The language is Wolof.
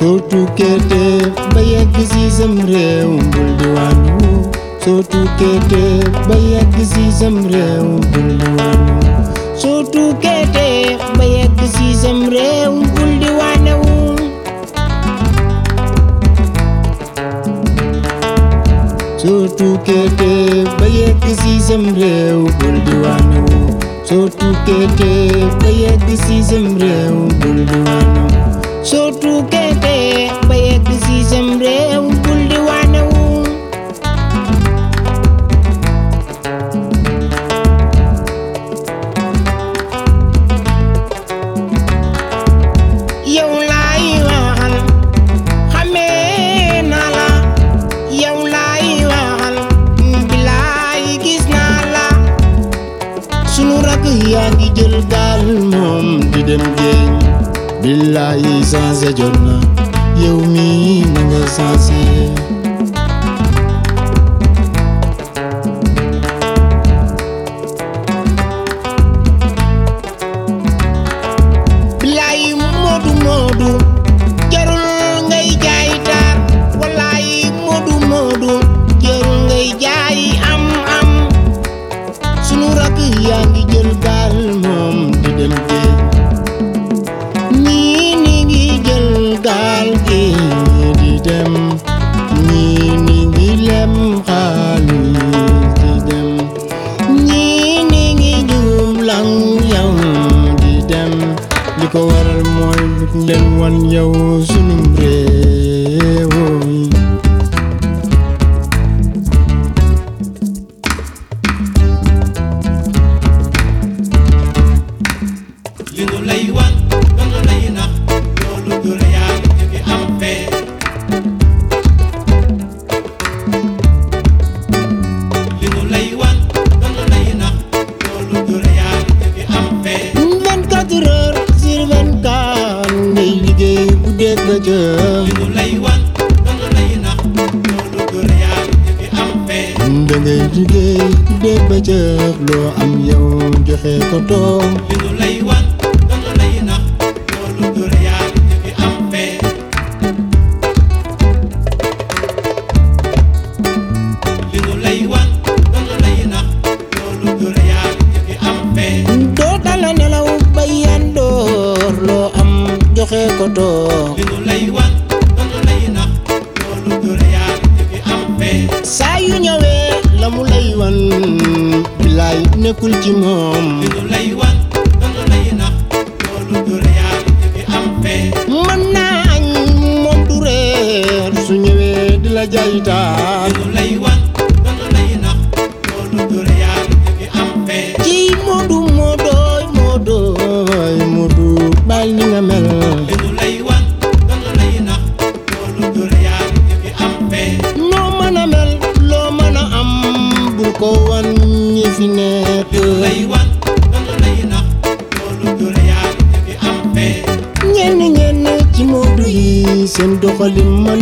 soo tukkee te ba yegg si sam réew bul di wàññu soo tukkee te ba yegg si sam réew bul di wàññu soo tukkee te ba yegg si sam réew bul di wàññu soo tukkee te ba yegg si sam réew bul di wàññu soo tukkee te ba yegg si sam réew bul di wàññu soo tukkee te ba yegg si sam réew bul di wàññu yow laay waxal xamee naa la yow laay waxal bilaay gis naa la sunu rakk yaa ngi jël gaal moom di dem géej bilaay changé jot na yow mi na nga changé bilaay moodu moodu jarul ngay jaay taar walaay moodu moodu jarul ngay jaay am am sunu rakk yaa ngi jël gaal moom di dem géej ñii ni ngi jël gaal gi di dem ñii ni ngi lem xaalis di dem ñii ni ngi jublang yow di dem li ko waral mooy lu leen wan yow sunum réew yi li nu lay wan danu lay nax loolu du réalité bi am fee li nu lay wan danu lay nax loolu du réalité bi am fee 24 heures sur 24 ngay liggéey bu dégg ba jëm li nu lay wan danu lay nax loolu du réalité bi am fee da ngay liggéey bu dégg ba jëm loo am yow joxe ko toog li nu lay wan danu lay nax loolu du réalité bi am fee li nu lay wan danu lay nax loolu du réalité bi am fee doo dala nelaw ba yandoor loo am joxe ko toog li nu lay wan danu lay nax loolu du réalité bi am fee saa yu ñëwee la mu lay wan bilaay nekkul ci moom li nu lay wan danu lay nax loolu du réalité bi am fee mën naa añ moom du reer su ñëwee di la jaay taar li nu lay wan danu lay nax loolu du réalité bi am fee ci moodu moodooy moodooy moodu baal ni nga mel li nu lay wan danu lay nax loolu du réalité bi am fee noo mën a mel loo mën a am bul ko wan ñi fi nekk li nu lay wan danu lay nax loolu du réalité bi am fee ñenn ñenn ci moodu yi seen doxalin man